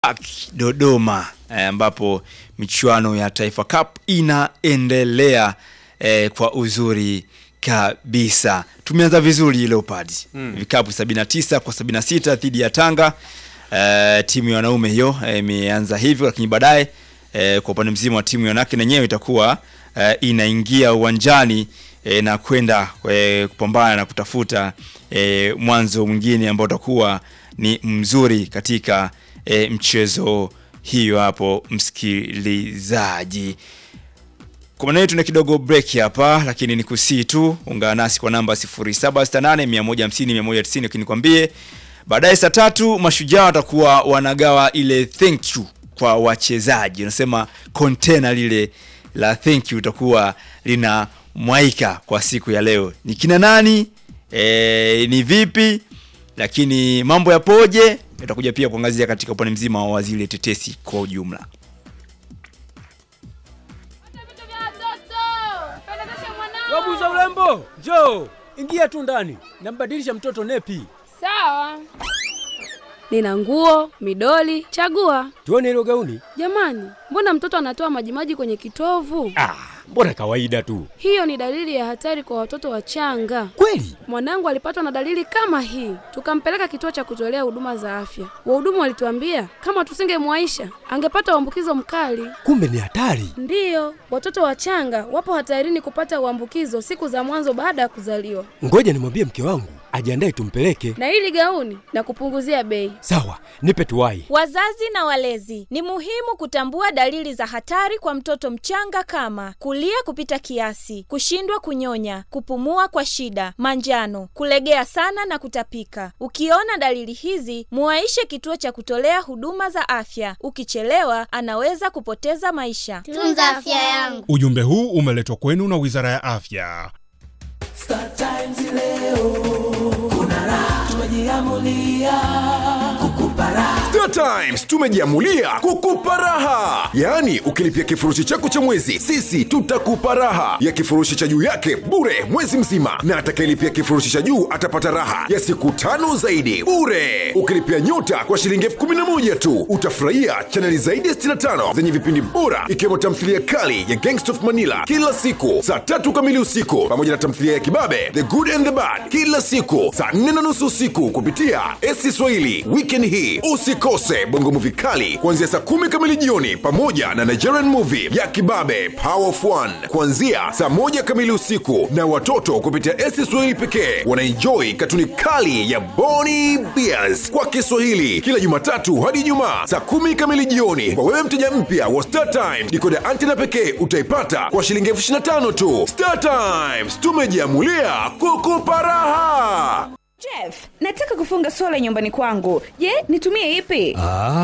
Park Dodoma eh, ambapo michuano ya Taifa Cup inaendelea eh, kwa uzuri kabisa. Tumeanza vizuri Leopards. Mm. Vikapu 79 kwa 76 dhidi ya Tanga. Eh, timu ya wanaume hiyo eh, imeanza hivyo lakini baadaye eh, kwa upande mzima wa timu ya wanawake na yenyewe itakuwa eh, inaingia uwanjani eh, na kwenda eh, kupambana na kutafuta eh, mwanzo mwingine ambao utakuwa ni mzuri katika e, mchezo hiyo hapo msikilizaji. Kwa maana hiyo tuna kidogo break hapa, lakini ni kusii tu ungana nasi kwa namba 0768 150 190, lakini nikwambie baadaye saa tatu mashujaa watakuwa wanagawa ile thank you kwa wachezaji, unasema container lile la thank you itakuwa lina mwaika kwa siku ya leo. Ni kina nani? E, ni vipi? Lakini mambo yapoje? Itakuja pia kuangazia katika upande mzima wa zile tetesi kwa ujumla. Wabuza urembo, njoo ingia tu ndani, nambadilisha mtoto nepi. Sawa. Nina nguo, midoli, chagua. Tuone hilo gauni. Jamani, mbona mtoto anatoa majimaji kwenye kitovu? Ah, mbona kawaida tu. Hiyo ni dalili ya hatari kwa watoto wachanga. Kweli? Mwanangu alipatwa na dalili kama hii, tukampeleka kituo cha kutolea huduma za afya. Wahudumu walituambia kama tusingemwaisha angepata uambukizo mkali. Kumbe ni hatari. Ndiyo, watoto wachanga wapo hatarini kupata uambukizo siku za mwanzo baada ya kuzaliwa. Ngoja nimwambie mke wangu ajiandae tumpeleke. Na hili gauni na kupunguzia bei. Sawa, nipe tuwai. Wazazi na walezi, ni muhimu kutambua dalili za hatari kwa mtoto mchanga kama kulia kupita kiasi, kushindwa kunyonya, kupumua kwa shida, manjano, kulegea sana na kutapika. Ukiona dalili hizi, muwaishe kituo cha kutolea huduma za afya. Ukichelewa, anaweza kupoteza maisha. Tunza afya yangu. Ujumbe huu umeletwa kwenu na Wizara ya Afya. Star Times leo kuna raha, tumejiamulia kukupa raha. Star Times tumejiamulia kukupa raha, yaani ukilipia kifurushi chako cha mwezi, sisi tutakupa raha ya kifurushi cha juu yake bure mwezi mzima, na atakayelipia kifurushi cha juu atapata raha ya siku tano zaidi bure. Ukilipia nyota kwa shilingi elfu kumi na moja tu utafurahia chaneli zaidi ya 65 zenye vipindi bora, ikiwemo tamthilia kali ya Gangsta of Manila kila siku saa tatu kamili usiku, pamoja na tamthilia ya kibabe The Good and the Bad kila siku saa nne na nusu usiku kupitia esi Swahili. Weekend hii usikose bongo movie kali kuanzia saa kumi kamili jioni, pamoja na Nigerian movie ya kibabe Power of One kuanzia saa moja kamili usiku, na watoto kupitia esi Swahili pekee wanaenjoi katuni kali ya Boni Bears kwa Kiswahili kila Jumatatu hadi Ijumaa saa kumi kamili jioni. Kwa wewe mteja mpya wa Star Times, dikoda antena pekee utaipata kwa shilingi elfu ishirini na tano tu. Star Times tumejiamulia kukupa raha. Jeff, nataka kufunga sola nyumbani kwangu. Je, nitumie ipi?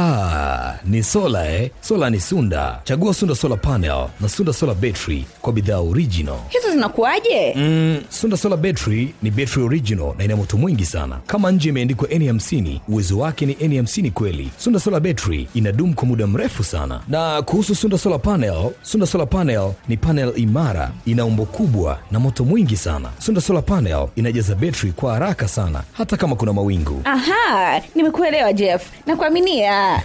Ah, ni sola eh? Sola ni Sunda. Chagua Sunda Solar Panel na Sunda Solar Battery kwa bidhaa original. Hizo zinakuwaje? Mm, Sunda Solar Battery ni battery original na ina moto mwingi sana. Kama nje imeandikwa N50, uwezo wake ni N50 kweli. Sunda Solar Battery inadumu kwa muda mrefu sana. Na kuhusu Sunda Solar Panel, Sunda Solar Panel ni panel imara, ina umbo kubwa na moto mwingi sana. Sunda Solar Panel inajaza battery kwa haraka sana hata kama kuna mawingu. Aha, nimekuelewa Jeff. Nakuaminia.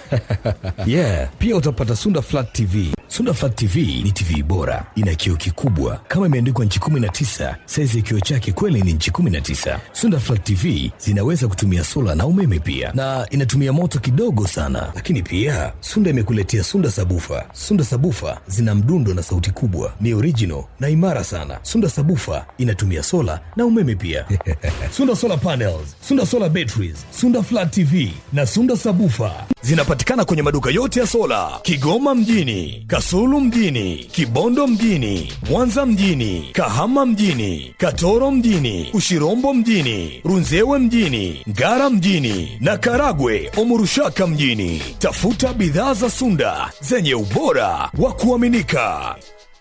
yeah, pia utapata Sunda Flat TV. Sunda Flat TV ni TV bora, ina kioo kikubwa kama imeandikwa nchi 19. Saizi ya kioo chake kweli ni nchi 19. Sunda Flat TV zinaweza kutumia sola na umeme pia, na inatumia moto kidogo sana. Lakini pia Sunda imekuletea Sunda Sabufa. Sunda Sabufa zina mdundo na sauti kubwa, ni original na imara sana. Sunda Sabufa inatumia sola na umeme pia. Sunda Solar Panels, Sunda Solar Batteries, Sunda Flat TV na Sunda Sabufa zinapatikana kwenye maduka yote ya sola Kigoma mjini, Kasulu mjini, Kibondo mjini, Mwanza mjini, Kahama mjini, Katoro mjini, Ushirombo mjini, Runzewe mjini, Ngara mjini na Karagwe Omurushaka mjini. Tafuta bidhaa za Sunda zenye ubora wa kuaminika.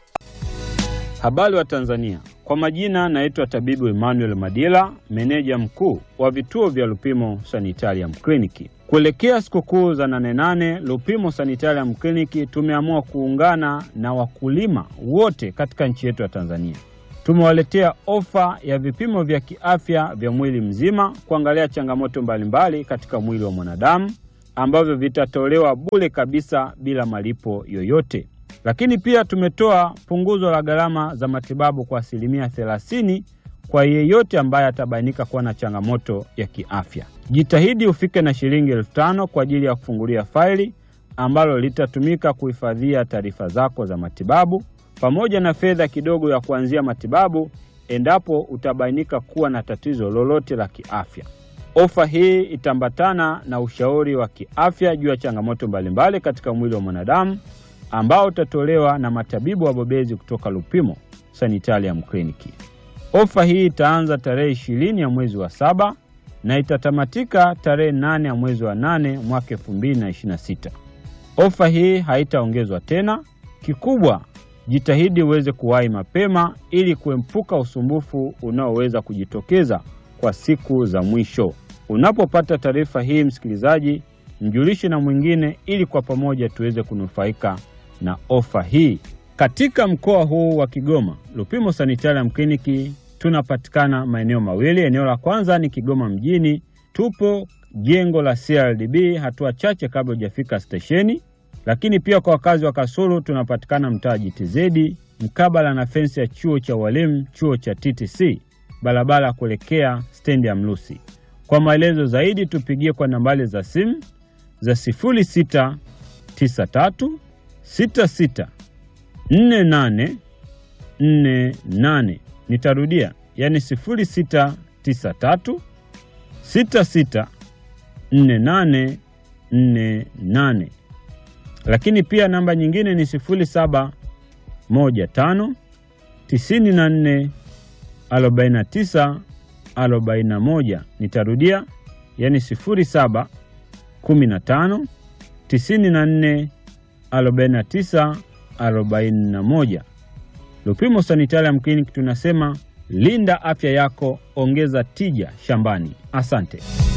Habari wa Tanzania, kwa majina naitwa tabibu Emmanuel Madila, meneja mkuu wa vituo vya Lupimo Sanitarium Kliniki. Kuelekea sikukuu za nane nane, Lupimo Sanitarium Kliniki tumeamua kuungana na wakulima wote katika nchi yetu ya Tanzania. Tumewaletea ofa ya vipimo vya kiafya vya mwili mzima kuangalia changamoto mbalimbali katika mwili wa mwanadamu ambavyo vitatolewa bure kabisa bila malipo yoyote. Lakini pia tumetoa punguzo la gharama za matibabu kwa asilimia 30 kwa yeyote ambaye atabainika kuwa na changamoto ya kiafya. Jitahidi ufike na shilingi elfu tano kwa ajili ya kufungulia faili ambalo litatumika kuhifadhia taarifa zako za matibabu pamoja na fedha kidogo ya kuanzia matibabu endapo utabainika kuwa na tatizo lolote la kiafya. Ofa hii itaambatana na ushauri wa kiafya juu ya changamoto mbalimbali katika mwili wa mwanadamu ambao utatolewa na matabibu wabobezi kutoka Lupimo Sanitarium Clinic. Ofa hii itaanza tarehe ishirini ya mwezi wa saba na itatamatika tarehe nane ya mwezi wa nane mwaka 2026. Ofa hii haitaongezwa tena. Kikubwa, jitahidi uweze kuwahi mapema ili kuepuka usumbufu unaoweza kujitokeza kwa siku za mwisho. Unapopata taarifa hii, msikilizaji, mjulishe na mwingine ili kwa pamoja tuweze kunufaika na ofa hii. Katika mkoa huu wa Kigoma, Lupimo Sanitarium Clinic tunapatikana maeneo mawili. Eneo la kwanza ni Kigoma mjini, tupo jengo la CRDB hatua chache kabla hujafika stesheni. Lakini pia kwa wakazi wa Kasulu tunapatikana mtaa JTZ mkabala na fensi ya chuo cha walimu, chuo cha TTC, barabara ya kuelekea stendi ya Mlusi. Kwa maelezo zaidi tupigie kwa nambari za simu za 0693 66 48 48. Nitarudia, yani 0693 66 48 48. Lakini pia namba nyingine ni 0715 94 49 41. Nitarudia, yani 07 15 94 49 41. Lupimo Sanitarium Clinic tunasema linda afya yako, ongeza tija shambani. Asante.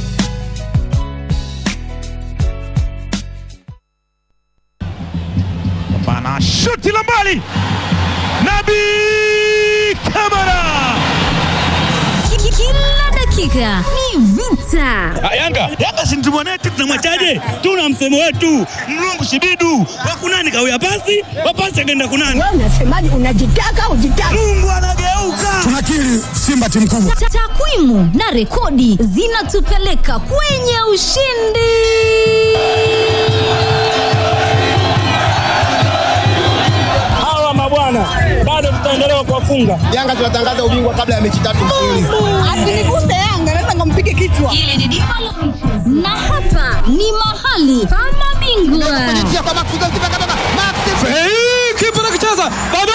Bana shuti la mbali, Nabi Kamara. Kila dakika ni vita. Ah, Yanga Yanga si mtu mwanetu, tunamwachaje? Tuna msemo wetu mlungu shibidu wakunani kawia pasi wapasi akaenda kunani. Wewe unasemaje? Unajitaka ujitaka. Mungu anageuka. Tunakiri Simba timu kubwa. Ta- Takwimu na rekodi zinatupeleka kwenye ushindi. Hawa mabwana bado tutaendelea kuwafunga. Yanga tunatangaza ubingwa kabla ya mechi tatu mfululizo. Asiniguse Yanga, naweza nikampige kichwa. Hili ni dimba la na hapa ni mahali pa mabingwa. Hey, kipa anakicheza bado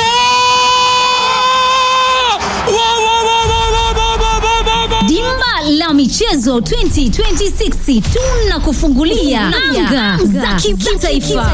Wa, wa, wa, wa, wa, wa, wa, wa, wa, wa. Dimba la michezo 2026 tunakufungulia anga za kitaifa.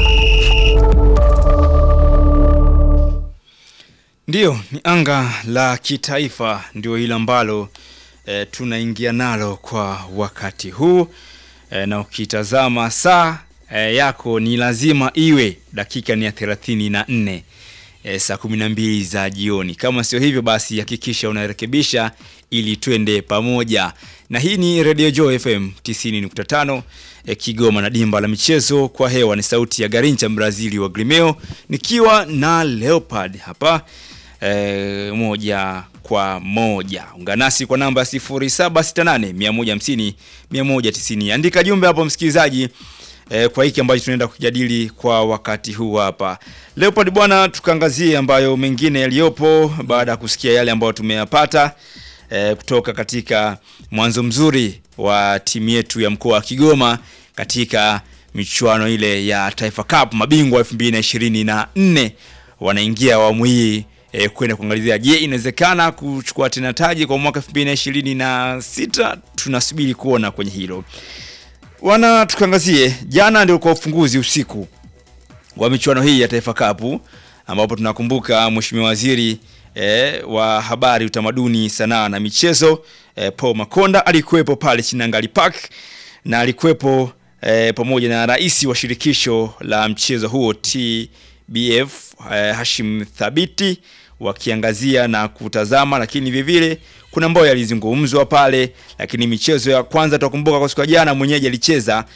Ndiyo, ni anga la kitaifa ndio hilo ambalo e, tunaingia nalo kwa wakati huu e, na ukitazama saa e, yako ni lazima iwe dakika ni ya thelathini na nne e, saa kumi na mbili za jioni. Kama sio hivyo, basi hakikisha unarekebisha ili twende pamoja, na hii ni Radio Joy FM 90.5 e, Kigoma, na dimba la michezo kwa hewa ni sauti ya Garincha Brazili wa Grimeo, nikiwa na Leopard hapa e, moja kwa moja. Ungana nasi kwa namba 0768 150 190. Andika jumbe hapo msikilizaji e, kwa hiki ambacho tunaenda kujadili kwa wakati huu hapa. Leopard bwana, tukaangazie ambayo mengine yaliyopo baada ya kusikia yale ambayo tumeyapata e, kutoka katika mwanzo mzuri wa timu yetu ya mkoa wa Kigoma katika michuano ile ya Taifa Cup mabingwa 2024 wanaingia awamu hii e, kwenda kuangalizia je, inawezekana kuchukua tena taji kwa mwaka 2026? Tunasubiri kuona kwenye hilo. Wana tukaangazie jana ndio kwa ufunguzi usiku wa michuano hii ya Taifa Cup ambapo tunakumbuka Mheshimiwa Waziri e, wa Habari, Utamaduni, Sanaa na Michezo e, Paul Makonda alikuwepo pale Chinangali Park na alikuwepo e, pamoja na rais wa shirikisho la mchezo huo TBF e, Hashim Thabiti wakiangazia na kutazama, lakini vile vile kuna ambayo yalizungumzwa pale, lakini michezo ya kwanza tutakumbuka kwa siku ya jana mwenyeji alicheza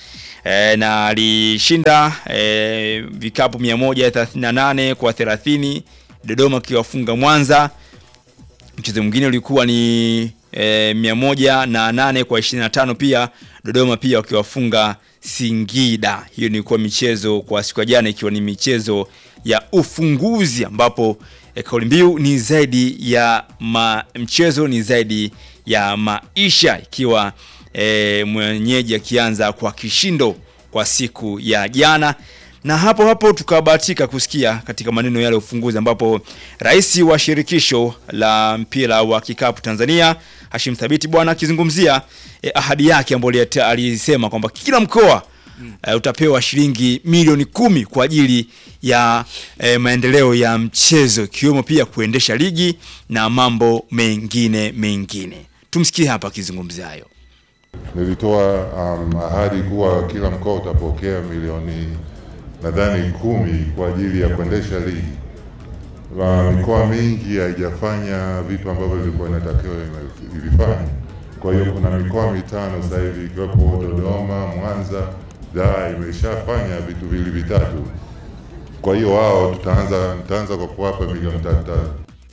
e, na alishinda e, vikapu 138 kwa 30 Dodoma akiwafunga Mwanza. Mchezo mwingine ulikuwa ni e, 108 kwa 25 pia Dodoma pia wakiwafunga Singida. Hiyo ilikuwa michezo kwa siku ya jana, ikiwa ni michezo ya ufunguzi ambapo e, kauli mbiu ni zaidi ya ma, mchezo ni zaidi ya maisha, ikiwa e, mwenyeji akianza kwa kishindo kwa siku ya jana na hapo hapo tukabahatika kusikia katika maneno yale ya ufunguzi ambapo rais wa shirikisho la mpira wa kikapu Tanzania Hashim Thabiti bwana akizungumzia eh, ahadi yake ambayo alisema kwamba kila mkoa eh, utapewa shilingi milioni kumi kwa ajili ya eh, maendeleo ya mchezo ikiwemo pia kuendesha ligi na mambo mengine mengine. Tumsikie hapa akizungumzia hayo. Nilitoa um, ahadi kuwa kila mkoa utapokea milioni nadhani kumi kwa ajili ya kuendesha ligi. La, mikoa mingi haijafanya vitu ambavyo vilikuwa inatakiwa ilifanya. Kwa hiyo kuna mikoa mitano sasa hivi ikiwepo Dodoma, Mwanza, Dar imeshafanya vitu vili vitatu. Kwa hiyo wao tutaanza nitaanza kwa kuwapa milioni tatu tatu.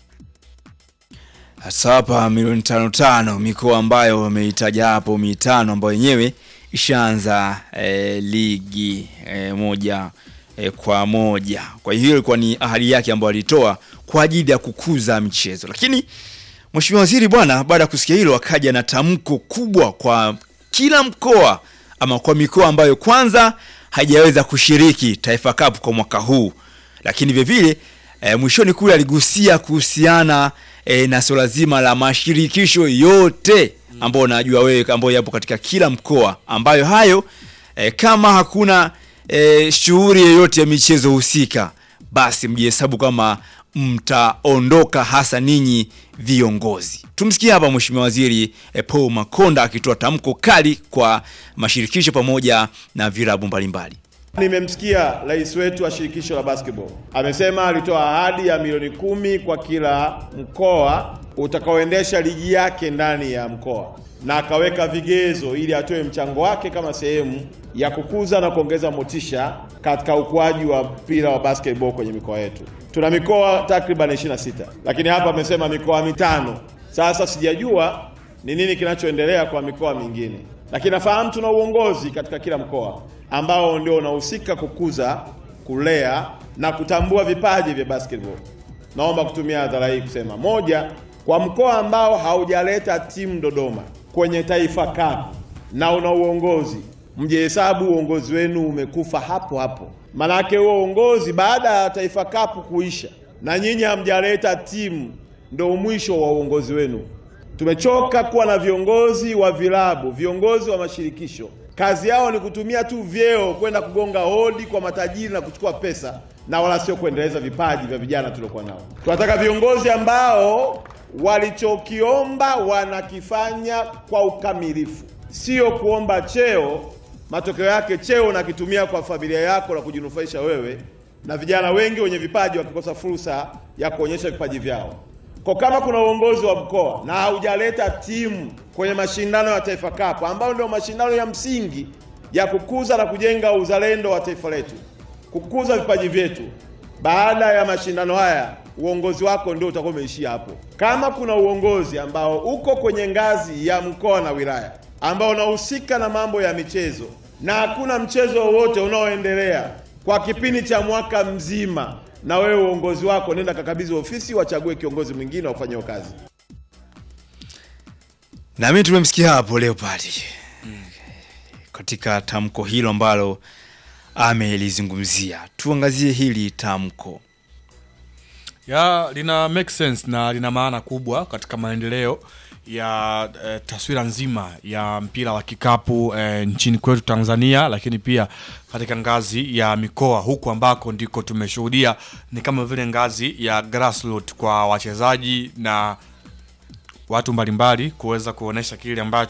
Hasa hapa milioni tano tano, mikoa ambayo wameitaja hapo mitano ambayo yenyewe ishaanza eh, ligi eh, moja eh, kwa moja. Kwa hiyo ilikuwa ni ahadi yake ambayo alitoa kwa ajili ya kukuza michezo, lakini Mheshimiwa Waziri bwana, baada ya kusikia hilo, akaja na tamko kubwa kwa kila mkoa ama kwa mikoa ambayo kwanza haijaweza kushiriki Taifa Cup kwa mwaka huu, lakini vile vile e, mwishoni kule aligusia kuhusiana e, na swala zima la mashirikisho yote ambayo najua wewe ambayo yapo katika kila mkoa, ambayo hayo e, kama hakuna e, shughuli yoyote ya michezo husika, basi mjihesabu kama mtaondoka, hasa ninyi viongozi. Tumsikie hapa Mheshimiwa Waziri e, Paul Makonda akitoa tamko kali kwa mashirikisho pamoja na vilabu mbalimbali. Nimemsikia rais wetu wa shirikisho la basketball amesema alitoa ahadi ya milioni kumi kwa kila mkoa utakaoendesha ligi yake ndani ya mkoa, na akaweka vigezo ili atoe mchango wake kama sehemu ya kukuza na kuongeza motisha katika ukuaji wa mpira wa basketball kwenye mikoa yetu. Tuna mikoa takriban 26 lakini hapa amesema mikoa mitano. Sasa sijajua ni nini kinachoendelea kwa mikoa mingine, lakini nafahamu tuna uongozi katika kila mkoa ambao ndio unahusika kukuza, kulea na kutambua vipaji vya basketball. Naomba kutumia hadhara hii kusema moja, kwa mkoa ambao haujaleta timu Dodoma kwenye Taifa Cup na una uongozi, mjehesabu uongozi wenu umekufa hapo hapo. Manake huo uongozi baada ya Taifa Cup kuisha na nyinyi hamjaleta timu, ndio mwisho wa uongozi wenu. Tumechoka kuwa na viongozi wa vilabu, viongozi wa mashirikisho kazi yao ni kutumia tu vyeo kwenda kugonga hodi kwa matajiri na kuchukua pesa na wala sio kuendeleza vipaji vya vijana tuliokuwa nao. Tunataka viongozi ambao walichokiomba wanakifanya kwa ukamilifu, sio kuomba cheo, matokeo yake cheo unakitumia kwa familia yako na kujinufaisha wewe, na vijana wengi wenye vipaji wakikosa fursa ya kuonyesha vipaji vyao. Kwa kama kuna uongozi wa mkoa na haujaleta timu kwenye mashindano ya Taifa Cup ambayo ndio mashindano ya msingi ya kukuza na kujenga uzalendo wa taifa letu, kukuza vipaji vyetu, baada ya mashindano haya uongozi wako ndio utakuwa umeishia hapo. Kama kuna uongozi ambao uko kwenye ngazi ya mkoa na wilaya ambao unahusika na mambo ya michezo na hakuna mchezo wowote unaoendelea kwa kipindi cha mwaka mzima na wewe uongozi wako nenda kakabidhi ofisi, wachague kiongozi mwingine wafanye hiyo kazi. Na mimi tumemsikia hapo Leopard katika tamko hilo ambalo amelizungumzia. Tuangazie hili tamko. ya lina make sense na lina maana kubwa katika maendeleo ya eh, taswira nzima ya mpira wa kikapu eh, nchini kwetu Tanzania, lakini pia katika ngazi ya mikoa huku ambako ndiko tumeshuhudia ni kama vile ngazi ya grassroots kwa wachezaji na watu mbalimbali kuweza kuonesha kile ambacho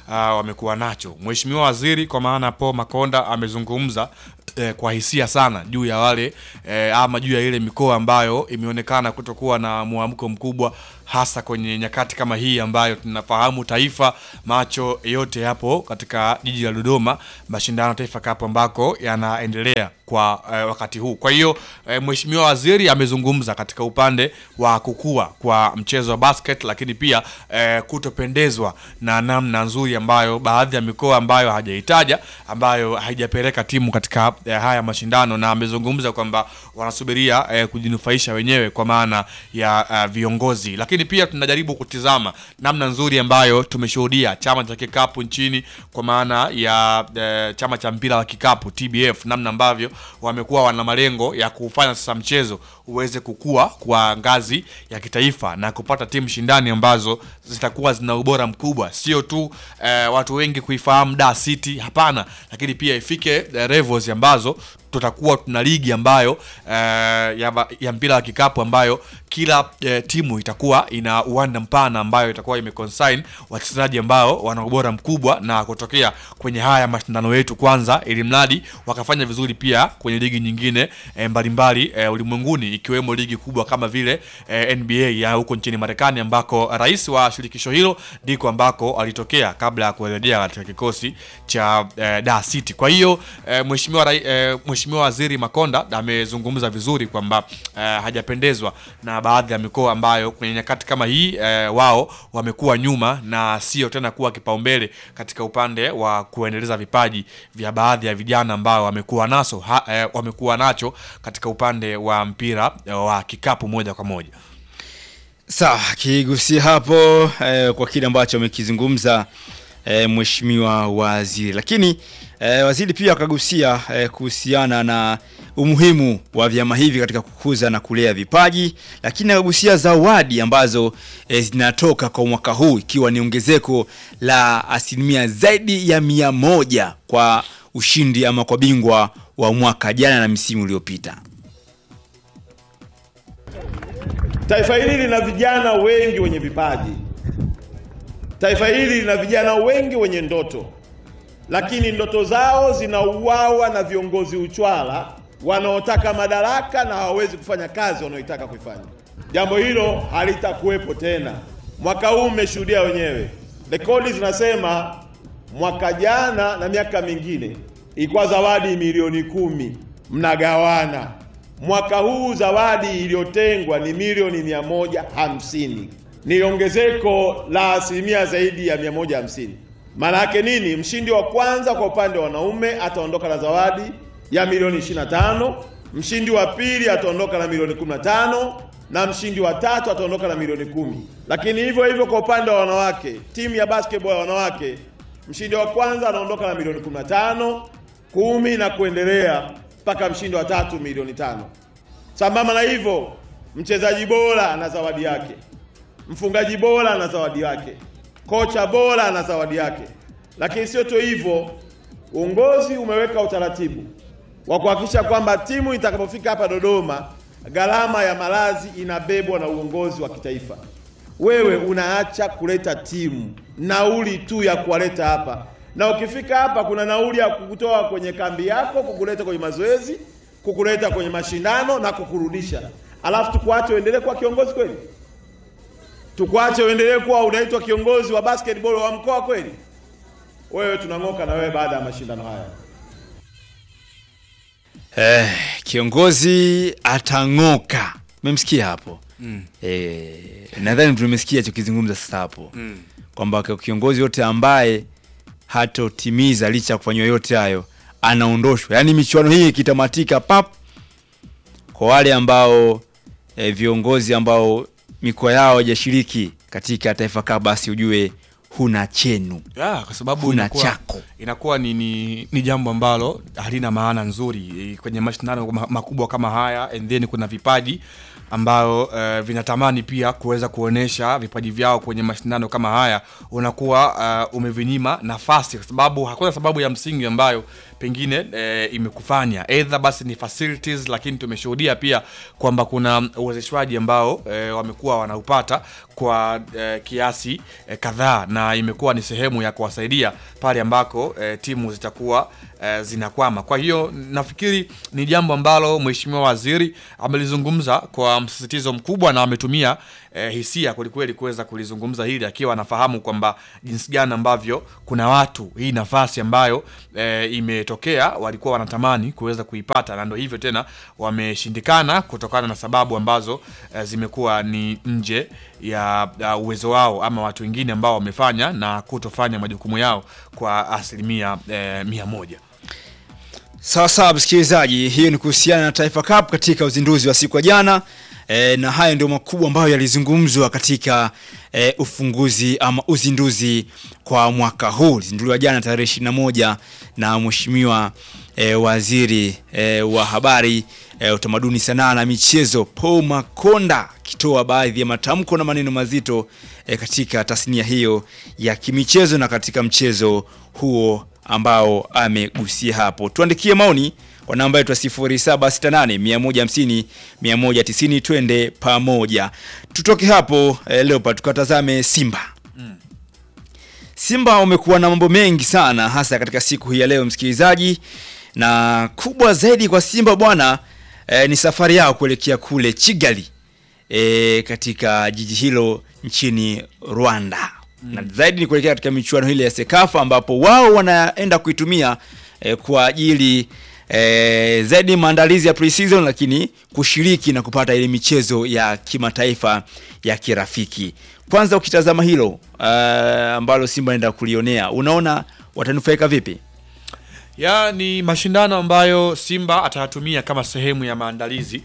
uh, wamekuwa nacho. Mheshimiwa Waziri kwa maana Paul Makonda amezungumza eh, kwa hisia sana juu ya wale eh, ama juu ya ile mikoa ambayo imeonekana kutokuwa na mwamko mkubwa hasa kwenye nyakati kama hii ambayo tunafahamu taifa macho yote yapo katika jiji la Dodoma, mashindano ya Taifa Cup ambako yanaendelea kwa eh, wakati huu. Kwa hiyo eh, Mheshimiwa Waziri amezungumza katika upande wa kukua kwa mchezo wa basket, lakini pia eh, kutopendezwa na namna nzuri ambayo baadhi ya mikoa ambayo hajaitaja ambayo haijapeleka timu katika eh, haya mashindano, na amezungumza kwamba wanasubiria eh, kujinufaisha wenyewe kwa maana ya eh, viongozi, lakini pia tunajaribu kutizama namna nzuri ambayo tumeshuhudia chama cha kikapu nchini kwa maana ya eh, chama cha mpira wa kikapu TBF, namna ambavyo wamekuwa wana malengo ya kufanya sasa mchezo uweze kukua kwa ngazi ya kitaifa na kupata timu shindani ambazo zitakuwa zina ubora mkubwa, sio tu eh, watu wengi kuifahamu Dar City, hapana, lakini pia ifike eh, levels ambazo tutakuwa tuna ligi ambayo eh, ya, ba- ya mpira wa kikapu ambayo kila eh, timu itakuwa ina uwanda mpana ambayo itakuwa imeconsign wachezaji ambao wana ubora mkubwa na kutokea kwenye haya mashindano yetu kwanza, ili mradi wakafanya vizuri pia kwenye ligi nyingine eh, mbalimbali eh, ulimwenguni ikiwemo ligi kubwa kama vile eh, NBA ya huko nchini Marekani ambako rais wa shirikisho hilo ndiko ambako alitokea kabla ya kurejea katika kikosi cha eh, Dar City. Kwa hiyo eh, mheshimiwa rai- eh, mheshimiwa waziri Makonda amezungumza vizuri kwamba eh, hajapendezwa na baadhi ya mikoa ambayo kwenye nyakati kama hii eh, wao wamekuwa nyuma na sio tena kuwa kipaumbele katika upande wa kuendeleza vipaji vya baadhi ya vijana ambao wamekuwa naso ha, eh, wamekuwa nacho katika upande wa mpira eh, wa kikapu moja kwa moja. Sawa, kigusia hapo eh, kwa kile ambacho amekizungumza eh, mheshimiwa waziri, lakini eh, waziri pia akagusia eh, kuhusiana na umuhimu wa vyama hivi katika kukuza na kulea vipaji, lakini akagusia zawadi ambazo eh, zinatoka kwa mwaka huu ikiwa ni ongezeko la asilimia zaidi ya mia moja kwa ushindi ama kwa bingwa wa mwaka jana na misimu iliyopita. Taifa hili lina vijana wengi wenye vipaji. Taifa hili lina vijana wengi wenye ndoto, lakini ndoto zao zinauawa na viongozi uchwala wanaotaka madaraka na hawawezi kufanya kazi wanaoitaka kuifanya. Jambo hilo halitakuwepo tena. Mwaka huu mmeshuhudia wenyewe, rekodi zinasema mwaka jana na miaka mingine ilikuwa zawadi milioni kumi mnagawana. Mwaka huu zawadi iliyotengwa ni milioni mia moja hamsini ni ongezeko la asilimia zaidi ya mia moja hamsini. Maana yake nini? Mshindi wa kwanza kwa upande wa wanaume ataondoka na zawadi ya milioni 25, mshindi wa pili ataondoka na milioni 15 na mshindi wa tatu ataondoka na milioni kumi. Lakini hivyo hivyo kwa upande wa wanawake, timu ya basketball ya wanawake, mshindi wa kwanza anaondoka na milioni 15, kumi na kuendelea mpaka mshindi wa tatu milioni tano. Sambamba na hivyo, mchezaji bora ana zawadi yake, mfungaji bora ana zawadi yake, kocha bora ana zawadi yake. Lakini sio tu hivyo, uongozi umeweka utaratibu wa kuhakikisha kwamba timu itakapofika hapa Dodoma, gharama ya malazi inabebwa na uongozi wa kitaifa. Wewe unaacha kuleta timu, nauli tu ya kuwaleta hapa, na ukifika hapa kuna nauli ya kukutoa kwenye kambi yako, kukuleta kwenye mazoezi, kukuleta kwenye mashindano na kukurudisha, alafu tukuache uendelee kuwa kiongozi kweli? Tukuache uendelee kuwa unaitwa kiongozi wa basketball wa mkoa kweli? Wewe tunang'oka na wewe baada ya mashindano haya. Eh, kiongozi atang'oka. Umemsikia hapo? Mm. Eh, nadhani tumesikia chokizungumza sasa hapo Mm. kwamba kwa kiongozi yote ambaye hatotimiza licha ya kufanywa yote hayo anaondoshwa. Yaani michuano hii ikitamatika pap, kwa wale ambao eh, viongozi ambao mikoa yao haijashiriki katika Taifa Cup, basi ujue huna chenu, ya, kwa sababu huna inakuwa, chako. inakuwa ni, ni, ni jambo ambalo halina maana nzuri eh, kwenye mashindano ma- makubwa kama haya and then kuna vipaji ambayo uh, vinatamani pia kuweza kuonesha vipaji vyao kwenye mashindano kama haya unakuwa uh, umevinyima nafasi kwa sababu hakuna sababu ya msingi ambayo pengine e, imekufanya either basi ni facilities, lakini tumeshuhudia pia kwamba kuna uwezeshwaji ambao e, wamekuwa wanaupata kwa e, kiasi e, kadhaa na imekuwa ni sehemu ya kuwasaidia pale ambako e, timu zitakuwa e, zinakwama. Kwa hiyo nafikiri ni jambo ambalo Mheshimiwa Waziri amelizungumza kwa msisitizo mkubwa na ametumia e, hisia kwelikweli kuweza kulizungumza hili akiwa anafahamu kwamba jinsi gani ambavyo kuna watu hii nafasi ambayo e, imetokea walikuwa wanatamani kuweza kuipata na ndio hivyo tena wameshindikana kutokana na sababu ambazo e, zimekuwa ni nje ya, ya uwezo wao ama watu wengine ambao wamefanya na kutofanya majukumu yao kwa asilimia e, mia moja. Sawa sawa, msikilizaji, hiyo ni kuhusiana na Taifa Cup katika uzinduzi wa siku ya jana. E, na haya ndio makubwa ambayo yalizungumzwa katika e, ufunguzi ama uzinduzi kwa mwaka huu. Ulizinduliwa jana tarehe 21 na mheshimiwa e, waziri e, wa habari e, utamaduni, sanaa na michezo Paul Makonda akitoa baadhi ya matamko na maneno mazito e, katika tasnia hiyo ya kimichezo na katika mchezo huo ambao amegusia hapo. Tuandikie maoni kwa namba yetu ya 0768 150 190, twende pamoja. Tutoke hapo eh, Leopard tukatazame Simba. Simba wamekuwa na mambo mengi sana hasa katika siku hii ya leo msikilizaji, na kubwa zaidi kwa Simba bwana eh, ni safari yao kuelekea kule Kigali eh, katika jiji hilo nchini Rwanda na zaidi ni kuelekea katika michuano ile ya Sekafa ambapo wao wanaenda kuitumia eh, kwa ajili eh, zaidi maandalizi ya pre-season, lakini kushiriki na kupata ile michezo ya kimataifa ya kirafiki. Kwanza ukitazama hilo uh, ambalo Simba anaenda kulionea, unaona watanufaika vipi? ya ni mashindano ambayo Simba atayatumia kama sehemu ya maandalizi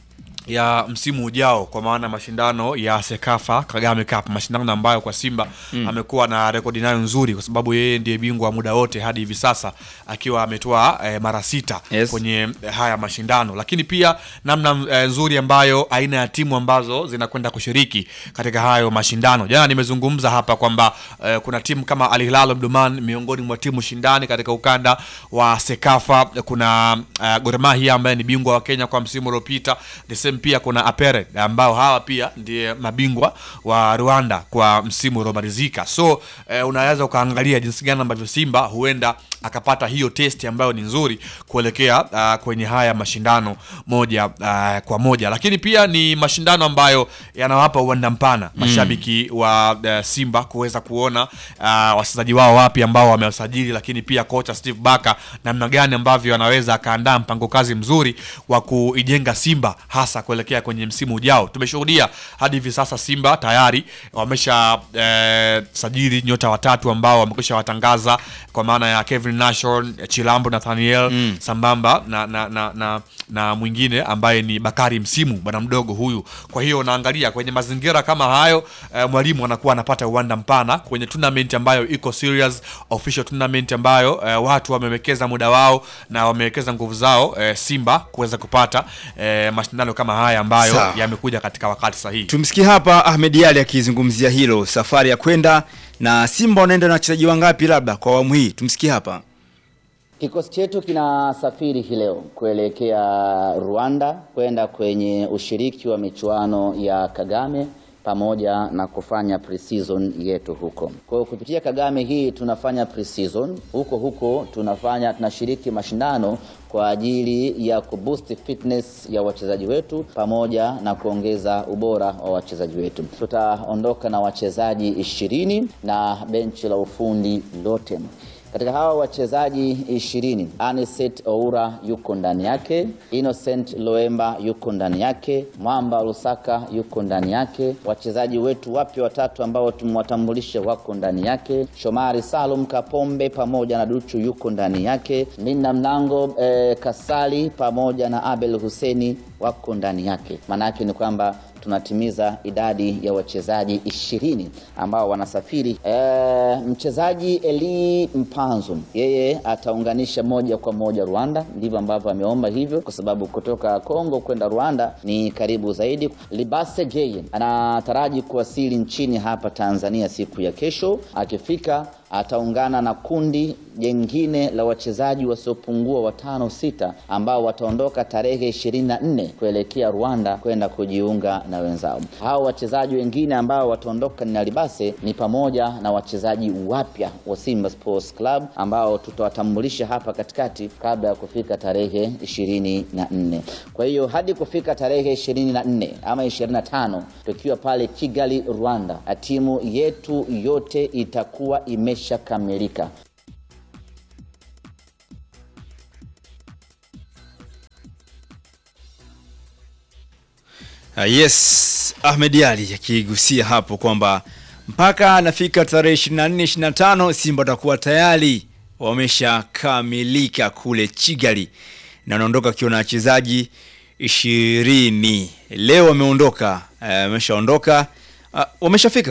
ya msimu ujao kwa maana mashindano ya Sekafa Kagame Cup, mashindano ambayo kwa Simba Mm. amekuwa na rekodi nayo nzuri, kwa sababu yeye ndiye bingwa wa muda wote hadi hivi sasa akiwa ametoa eh, mara sita Yes. kwenye eh, haya mashindano, lakini pia namna eh, nzuri ambayo aina ya timu ambazo zinakwenda kushiriki katika hayo mashindano. Jana nimezungumza hapa kwamba eh, kuna timu kama Al Hilal Omdurman miongoni mwa timu shindani katika ukanda wa Sekafa. Kuna uh, Gor Mahia ambaye ni bingwa wa Kenya kwa msimu uliopita. The same pia kuna Apere ambao hawa pia ndiye mabingwa wa Rwanda kwa msimu uliomalizika. So eh, unaweza ukaangalia jinsi gani ambavyo Simba huenda akapata hiyo testi ambayo ni nzuri kuelekea uh, kwenye haya mashindano moja uh, kwa moja, lakini pia ni mashindano ambayo yanawapa uwanda mpana Mm. mashabiki wa uh, Simba kuweza kuona uh, wachezaji wao wapi ambao wamewasajili, lakini pia kocha Steve Barker namna gani ambavyo anaweza akaandaa mpango kazi mzuri wa kuijenga Simba hasa kuelekea kwenye msimu ujao. Tumeshuhudia hadi hivi sasa Simba tayari wamesha eh, sajili nyota watatu ambao wamekwisha watangaza kwa maana ya Kevin Nashon, Chilambo Nathaniel Mm. sambamba na, na, na, na, na mwingine ambaye ni Bakari Msimu, bwana mdogo huyu. Kwa hiyo unaangalia kwenye mazingira kama hayo eh, mwalimu anakuwa anapata uwanda mpana kwenye tournament ambayo iko serious, official tournament ambayo eh, watu wamewekeza muda wao na wamewekeza nguvu zao eh, Simba kuweza kupata eh, mashindano kama haya ambayo Sawa. yamekuja katika wakati sahihi. Tumsikie hapa Ahmed Ali akizungumzia hilo, safari ya kwenda na Simba wanaenda na wachezaji wangapi labda kwa awamu hii. Tumsikie hapa. Kikosi chetu kinasafiri hii leo kuelekea Rwanda kwenda kwenye ushiriki wa michuano ya Kagame pamoja na kufanya pre-season yetu huko. Kwa hiyo kupitia Kagame hii tunafanya pre-season huko huko, tunafanya tunashiriki mashindano kwa ajili ya kuboost fitness ya wachezaji wetu pamoja na kuongeza ubora wa wachezaji wetu. Tutaondoka na wachezaji ishirini na benchi la ufundi lote. Katika hawa wachezaji ishirini, Aniset Oura yuko ndani yake, Innocent Loemba yuko ndani yake, Mwamba Lusaka yuko ndani yake, wachezaji wetu wapya watatu ambao tumewatambulisha wako ndani yake, Shomari Salum Kapombe pamoja na Duchu yuko ndani yake, Linda Mlango eh, Kasali pamoja na Abel Huseni wako ndani yake. Maana yake ni kwamba tunatimiza idadi ya wachezaji ishirini ambao wanasafiri. E, mchezaji Eli Mpanzu yeye ataunganisha moja kwa moja Rwanda, ndivyo ambavyo ameomba hivyo, kwa sababu kutoka Kongo kwenda Rwanda ni karibu zaidi. Libase Jeye anataraji kuwasili nchini hapa Tanzania siku ya kesho. Akifika ataungana na kundi jengine la wachezaji wasiopungua watano sita ambao wataondoka tarehe 24 kuelekea Rwanda kwenda kujiunga na wenzao. Hao wachezaji wengine ambao wataondoka na Libase ni pamoja na wachezaji wapya wa Simba Sports Club ambao tutawatambulisha hapa katikati kabla ya kufika tarehe 24. Kwa hiyo hadi kufika tarehe 24 ama 25 tukiwa pale Kigali, Rwanda, na timu yetu yote itakuwa imeshakamilika. Uh, yes, Ahmed Ali akigusia hapo kwamba mpaka anafika tarehe 24 25 Simba watakuwa tayari wameshakamilika kule Kigali na wanaondoka akiwa na wachezaji ishirini. Leo wameondoka, eh, wameshaondoka, uh, wameshafika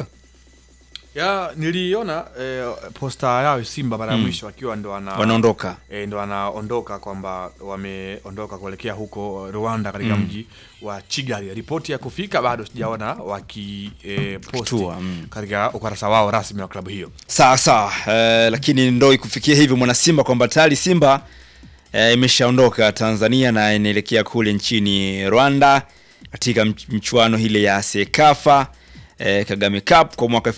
ya niliona eh, posta yao Simba mara ya Mm. mwisho akiwa ndo ana, Wanaondoka. eh, ndo wanaondoka kwamba wameondoka kuelekea huko Rwanda katika Mm. mji wa Kigali. Ripoti ya kufika bado sijaona waki eh, posti katika ukurasa wao rasmi wa klabu hiyo. sawa sawa, eh, lakini ndo ikufikia hivyo mwana Simba kwamba tayari Simba eh, imeshaondoka Tanzania na inaelekea kule nchini Rwanda katika mch- mchuano ile ya Sekafa eh, Kagame Cup kwa mwaka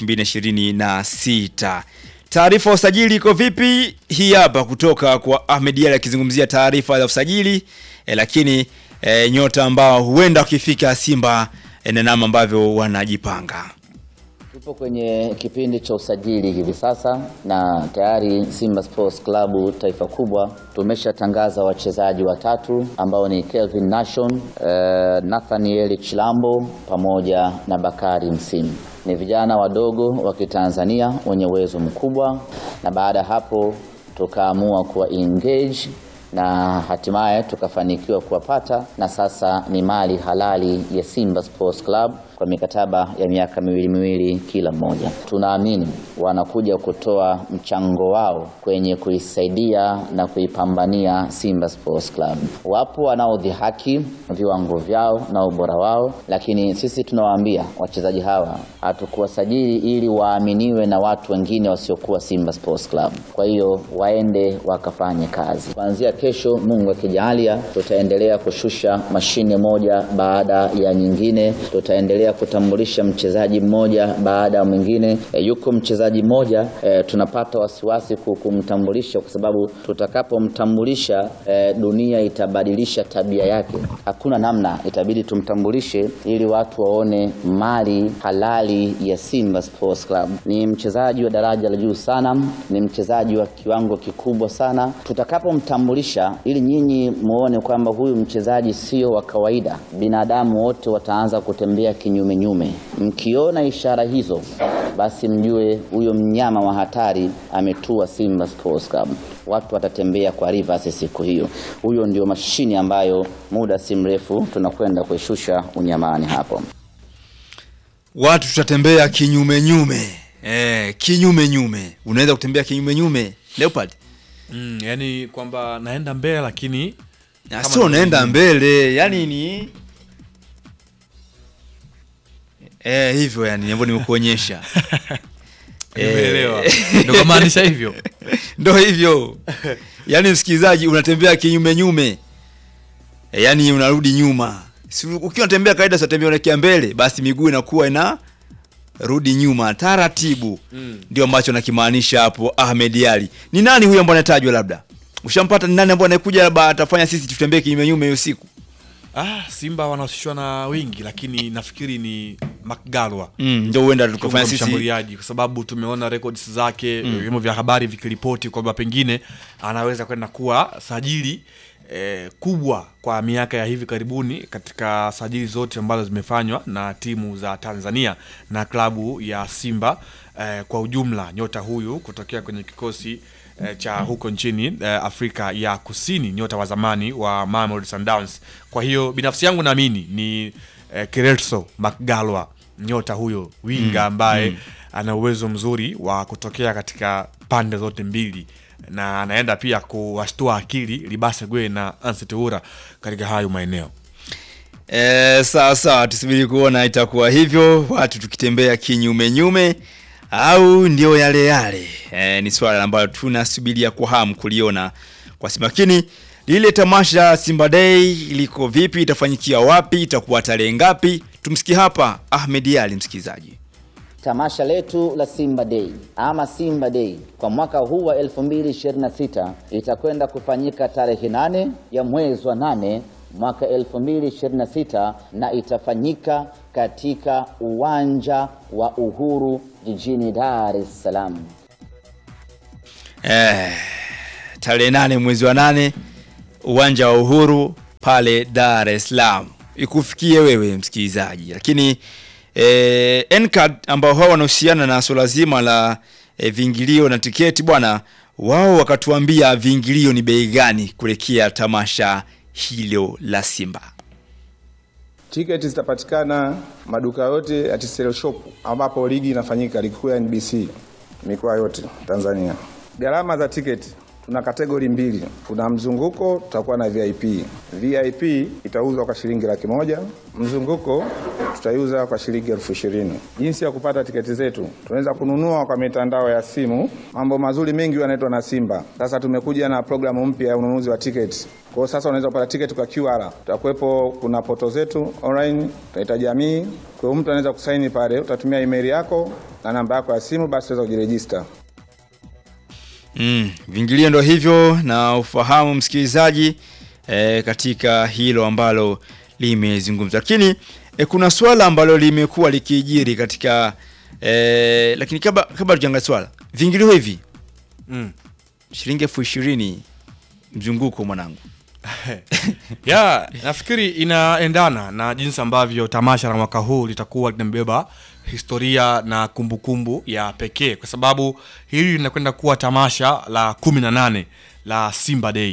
2026. Taarifa ya usajili iko vipi? Hii hapa kutoka kwa Ahmed Ali akizungumzia taarifa za usajili eh, lakini eh, nyota ambao huenda wakifika Simba eh, na namna ambavyo wanajipanga. Tupo kwenye kipindi cha usajili hivi sasa na tayari Simba Sports Club taifa kubwa tumeshatangaza wachezaji watatu ambao ni Kelvin Nation, eh, Nathaniel Chilambo pamoja na Bakari Msimu. Ni vijana wadogo wa Kitanzania wenye uwezo mkubwa, na baada ya hapo tukaamua kuwa engage na hatimaye tukafanikiwa kuwapata na sasa ni mali halali ya Simba Sports Club kwa mikataba ya miaka miwili miwili kila mmoja. Tunaamini wanakuja kutoa mchango wao kwenye kuisaidia na kuipambania Simba Sports Club. Wapo wanaodhihaki viwango vyao na ubora wao, lakini sisi tunawaambia wachezaji hawa hatukuwasajili ili waaminiwe na watu wengine wasiokuwa Simba Sports Club. Kwa hiyo waende wakafanye kazi. Kuanzia kesho, Mungu akijalia, tutaendelea kushusha mashine moja baada ya nyingine. Tutaendelea kutambulisha mchezaji mmoja baada ya mwingine. E, yuko mchezaji mmoja e, tunapata wasiwasi ku- kumtambulisha kwa sababu tutakapomtambulisha e, dunia itabadilisha tabia yake. Hakuna namna, itabidi tumtambulishe ili watu waone mali halali ya Simba Sports Club. Ni mchezaji wa daraja la juu sana, ni mchezaji wa kiwango kikubwa sana. Tutakapomtambulisha ili nyinyi muone kwamba huyu mchezaji sio wa kawaida, binadamu wote wataanza kutembea kinyume nyume. Mkiona ishara hizo, basi mjue huyo mnyama wa hatari ametua Simba Sports Club. Watu watatembea kwa reverse siku hiyo. Huyo ndio mashine ambayo muda si mrefu tunakwenda kuishusha unyamani hapo. watu tutatembea kinyume nyume eh, kinyume nyume unaweza kutembea kinyume nyume leopard Mm, yani kwamba naenda mbele lakini Na kama sio ndo unaenda mimi. mbele yani ni eh, hivyo yani ambavyo nimekuonyesha Nimeelewa. Ndio kumaanisha hivyo. ndo hivyo yani msikilizaji unatembea kinyume nyume e, yani unarudi nyuma si, ukiwa unatembea kawaida unatembea unaelekea mbele basi miguu inakuwa ina rudi nyuma taratibu Mm. ndio ambacho nakimaanisha hapo Ahmed Ali ni nani huyo ambaye anatajwa labda ushampata ni nani ambaye anakuja labda atafanya sisi tutembee kinyume nyume hiyo siku Ah, Simba wanahusishwa na wingi lakini nafikiri ni Mcgalwa. Mm, ndio huenda Kiungo tukafanya sisi mshambuliaji kwa sababu tumeona records zake Mm. vyombo vya habari vikiripoti kwamba pengine anaweza kwenda kuwa sajili eh, kubwa kwa miaka ya hivi karibuni katika sajili zote ambazo zimefanywa na timu za Tanzania na klabu ya Simba eh, kwa ujumla. Nyota huyu kutokea kwenye kikosi eh, cha huko nchini eh, Afrika ya Kusini, nyota wa zamani wa Mamelodi Sundowns. Kwa hiyo binafsi yangu naamini ni eh, Kelso Mcgalwa, nyota huyo winga Mm, ambaye mm. ana uwezo mzuri wa kutokea katika pande zote mbili na anaenda pia kuwashtua akili Libase Gwe na Anseti Ura katika hayo maeneo. E, sawa sawa, tusubiri kuona itakuwa hivyo, watu tukitembea kinyume nyume au ndio yale yale? E, ni swala ambalo tunasubiria kwa hamu kuliona kwa Simba, lakini lile tamasha Simba Day liko vipi? Itafanyikia wapi? Itakuwa tarehe ngapi? Tumsikie hapa Ahmed Ali, msikilizaji. Tamasha letu la Simba Day ama Simba Day kwa mwaka huu wa 2026 itakwenda kufanyika tarehe nane ya mwezi wa nane mwaka 2026 na itafanyika katika uwanja wa Uhuru jijini Dar es Salaam. Eh, tarehe nane mwezi wa nane uwanja wa Uhuru pale Dar es Salaam ikufikie wewe msikilizaji, lakini eh, NCAD ambao hao wanahusiana na swala zima la eh, viingilio na tiketi bwana, wao wakatuambia viingilio ni bei gani kuelekea tamasha hilo la Simba. Tiketi zitapatikana maduka yote ya TCL Shop ambapo ligi inafanyika, ligi kuu ya NBC mikoa yote Tanzania. Gharama za tiketi tuna kategori mbili, kuna mzunguko, tutakuwa na VIP. VIP itauzwa kwa shilingi laki moja, mzunguko tutaiuza kwa shilingi elfu ishirini. Jinsi ya kupata tiketi zetu, tunaweza kununua kwa mitandao ya simu. Mambo mazuri mengi yanaitwa na Simba. Sasa tumekuja na programu mpya ya ununuzi wa tiketi. Kwa hiyo sasa unaweza kupata tiketi kwa QR. Tutakuwepo, kuna poto zetu online, tutaita jamii. Kwa hiyo mtu anaweza kusaini pale, utatumia email yako na namba yako ya simu, basi utaweza kujirejista. Mm, vingilio ndo hivyo na ufahamu msikilizaji e, katika hilo ambalo limezungumzwa, lakini e, kuna swala ambalo limekuwa likijiri katika e, lakini kabla kabla tujaangalia swala vingilio hivi Mm. shilingi elfu ishirini mzunguko mwanangu ya nafikiri inaendana na jinsi ambavyo tamasha la mwaka huu litakuwa linabeba historia na kumbukumbu kumbu ya pekee kwa sababu hili linakwenda kuwa tamasha la kumi na nane la Simba Day